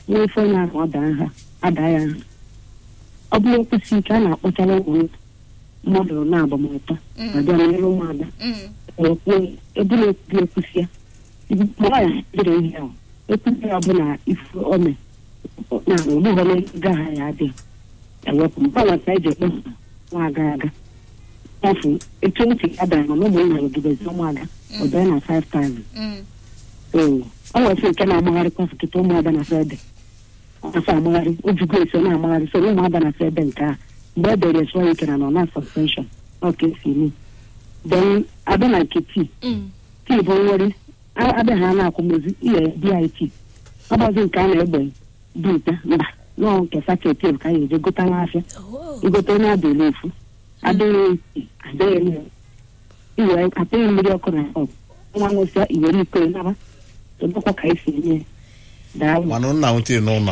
nwee ife onye ahụ ọ daa ha ada ya nha ọ bụrụ okwusi ike a na-akpọchara ụmụ mmadụ na agbamụtọ Mm. ọbịa n'elu ụmụada Mm. ekwu ebula ekwu ekwusi ya nwaanyị dịrị ihe ahụ ekwusi ya ọbụla ifu ome na ogbugho n'ego ha ya adị ewepụ mgbe ọnwa ka eji ekpe nwa aga aga afọ etu ntị ya dara mana ụmụnna rụgidezi ụmụada ọbịa na 5000 Mm. ee ọ nwere nke na-amagharịkwa kịta ụmụada na fede ọsọ amagharị ojugo eso na-amagharị so ụmụada na fede nke a mgbe e dere sụọ ike na nọ na suspension ọ ka esi eme then abịa na nke tii Mm. tii bụ nwere abịa ha na-akwụmozi ihe dit ọgbazi nke a na-egbe dinta mba nọọ nke saketi ka a ga-eje gota n'afịa Oh. igote onye adịghị efu adịghị adịghị elu iwe apịghị mmiri ọkụ na ọgụ nwa nwụsịa iwere iko ya naba tụbụkwa ka esi eme ya. daalụ mana nna m tiri n'ụlọ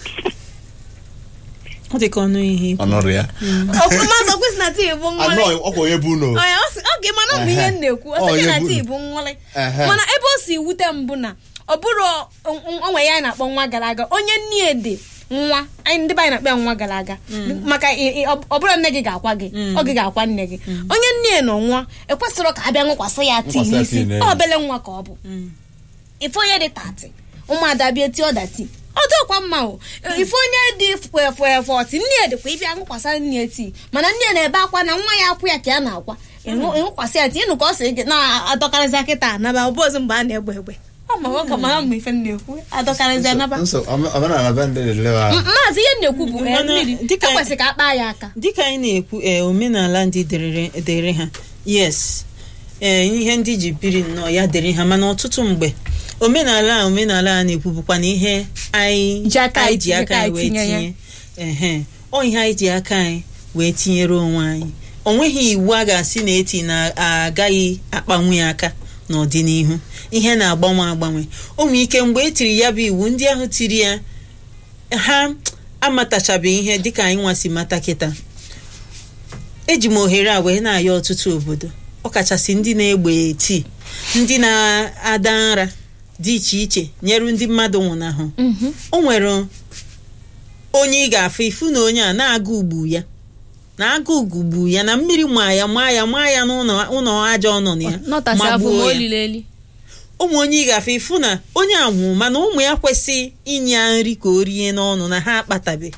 ọ dị ka ọnụ ihe ikwu. ọnọrọ ya Ọkụ mazị ọkwụsị na tii bụ anọ nwale ọkwa onye bụ ụlọ Ọ ya, ọ sị- oge mana ọ bụ ihe m na-ekwu ọ sị Ọ, gị na ya bụ- tii bụ nwale Ehe. mana ebe o si wute m bụ na ọ bụrụ onwe ya a na-akpọ nwa gara aga onye nne dị nwa anyị ndị be anyị na-akpọ ya nwa gara aga maka ị- ị- ọ bụrụ nne gị ga-akwa gị ọ gị ga-akwa nne gị onye nne nọ nwa ekwesịrị ka a bịa ṅụkwasị ya tii Ṅụkwasị ya n'isi tii n'elu. ọ obele nwa ka ọ bụ ife onye dị tati ụmụada bịa tie ọda tii ọ dịkwa mma o ife onye dị fọti nne ya dịkwa ịbịa ṅụkwasa nne ya tii mana nne ya na-ebe akwa na nwa ya akwụ ya ka ya na-akwa ịṅụ- ịṅụkwasị ya tii ịnụ ka ọ si gị na-adọkarịza kịta anaba ọbụzi mgbe a na-egbe egbe ọ ma nwoke mara mgbe ife m na-ekwu adọkarịzi anaba nso omenala be ndị na-elewa M- maazị ihe m na-ekwu bụ eh, Mana mmiri dịka- ekwesịrị ka a kpaa ya aka dịka anyị na-ekwu ee omenala ndị dere dere ha yes ee ihe ndị ji biri nnọọ ya dere ha mana ọtụtụ mgbe omenala a omenala a na-ekwu bụkwa na ihe anyị Ji aka anyị anyị ji aka anyị wee tinye ya. tinye ehe ọ ihe anyị ji aka anyị wee tinyere onwe anyị o nweghị iwu a ga-asị na eti na-agaghị akpanwu ya aka n'ọdịnihu ihe na-agbanwe agbanwe o nwere ike mgbe e tiri ya bụ iwu ndị ahụ tiri ya ha amatachabeghị ihe dịka anyị nwasi mata kịta eji m ohere a wee na-ayọ ọtụtụ obodo ọkachasị ndị na-egbe tii ndị na-ada nra dị iche iche nyere ndị mmadụ nwụnahụ o nwere onye ị ga-afụ ifu na onye a na-aga ugbu ya na-aga ugbu ya na mmiri maa ya maa ya maa ya n'ụlọ ụlọ aja ọ nọ na ya nọtasị ma afọ ma gbuo o ya. liri eli ụmụ onye ị ga-afụ ifu na onye a nwụrụ mana ụmụ ya kwesị inye ya nri ka o rie n'ọnụ na ha akpatabe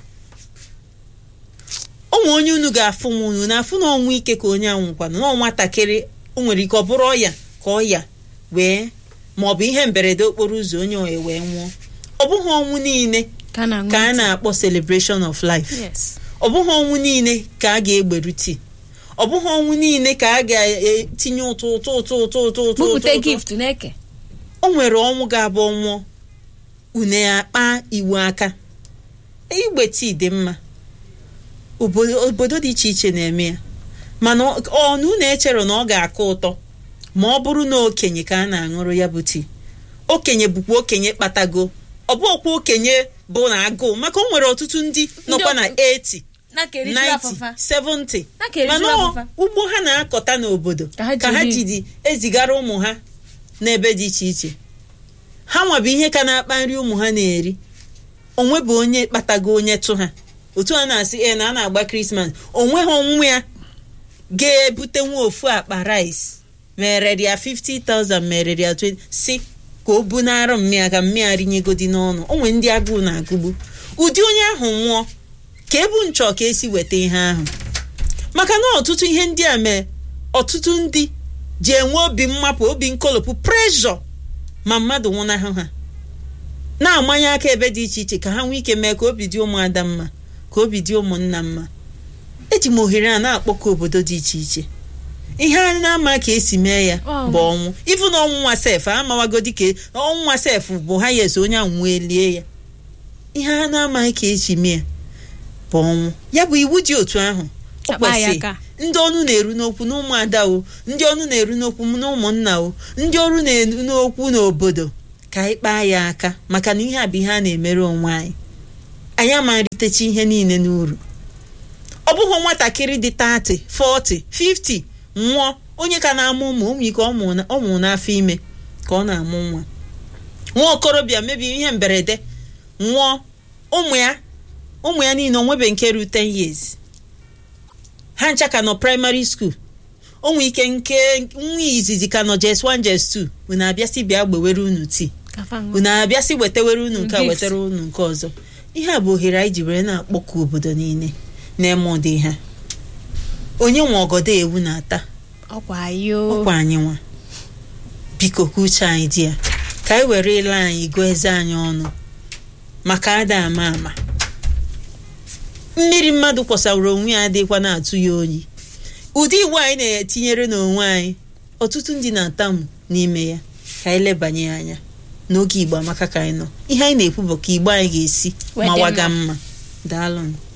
ụmụ onye unu ga-afụ m unu na-afụ na ọnwụ ike ka onye a nwụkwana na ọ nwatakịrị o nwere ike ọ bụrụ ọya ka ọya wee ma ọ bụ ihe mberede okporo ụzọ onye oye wee nwụọ ọ bụghị ọnwụ niile ka a na-aṅụ ka a tii. na-akpọ celebration of life Yes. ọ bụghị ọnwụ niile ka a ga-egberu tii ọ bụghị ọnwụ niile ka a ga-etinye ụtụ ụtụ ụtụ ụtụ ụtụ ụtụ bupụta ụtụ ụtụ. gift na-eke o nwere ọnwụ ga-abụ ọnwụọ une akpa iwu aka igbe tii dị mma obodo obodo dị iche iche na-eme ya mana ọ ọ na unu echere na ọ ga-akọ ụtọ ma ọ bụrụ na okenye ka a na-aṅụrụ ya bụ tii okenye bụkwa okenye kpatago ọ bụ ọkwa okenye bụ na agụụ maka o nwere ọtụtụ ndị nọkwa na 80 na-keriju 90 afọfa 70 Na-keriju mana ọ- afọfa. ugbo ha na-akọta n'obodo Ka ha ka ha jiri- jidi ezigara ụmụ ha n'ebe dị iche iche ha nwabụ ihe ka na-akpa nri ụmụ ha na-eri onwe bụ onye kpatago onye tụ ha otu a na-asị e na a na-agba krismas onwe ha onwe ya ga-ebute nwa ofu akpa rice mere ya 50,000 mere ya 20 si ka o bunara mmịa ka mmịa rinyegodi n'ọnụ onwe ndị agụụ na-agụgbu ụdị onye ahụ nwụọ ka ebu nchọ ka esi weta ihe ahụ maka na ọtụtụ ihe ndị a mee ọtụtụ ndị ji enwe obi mmapụ obi nkolopụ preshọ ma mmadụ nwụnahụ ha na-amanye aka ebe dị iche iche ka ha nwee ike mee ka obi dị ụmụada mma ka obi dị ụmụnna mma eji m ohere a na-akpọkọ obodo dị iche iche ihe a na-ama ka esi mee ya Ọ. bụ ọnwụ ịfụ na ọnwụnwa sef amawagodi ka ọnwụnwa sef bụ ha ya eso onye anwụ elie ya ihe a na-amaghị ka esi mee ya bụ ọnwụ ya bụ iwu dị otu ahụ o Akpa ya kwesị aka. ndị ọnụ na-eru n'okwu na ụmụada o ndị ọnụ na-eru n'okwu na ụmụnna o ndị ọrụ na-eru n'okwu n'obodo ka anyị kpaa ya aka maka na ihe a bụ ihe a na-emere onwe anyị anyị ama nritecha ihe niile n'uru ọ bụghị nwatakịrị dị 30 40 50 nwụọ onye ka na-amụ ụmụ ụmụ ike ọ mụrụ na- ọ mụrụ n'afọ ime ka ọ na-amụ nwa nwa okorobịa mebiri ihe mberede nwụọ ụmụ ya ụmụ ya niile onwebe nke ru 10 years ha ncha ka nọ praịmarị skuul o nwee ike nke nwa izizi ka nọ jes 1 jes 2 unu abịasị bịa gbewere unu tii unu abịasị wetawere unu nke a Gift. wetara unu nke ọzọ ihe a bụ ohere anyị ji were na-akpọku obodo niile na-eme ụdị ha onye nwe ọgọdọ ewu na-ata ọkwa yo ọkwa anyị nwa biko ka uche anyị dị ya ka anyị were ile anyị gụọ eze anyị ọnụ maka ada ama ama mmiri mmadụ kwọsawara onwe ya adịkwa na-atụ ya oyi ụdị iwu anyị na-etinyere n'onwe anyị ọtụtụ ndị na-atamu n'ime ya ka anyị lebanye ya anya n'oge igbo amaka ka anyị nọ ihe anyị na-ekwu bụ ka igbo anyị ga-esi Wee dị mawaga mma. mma daalụ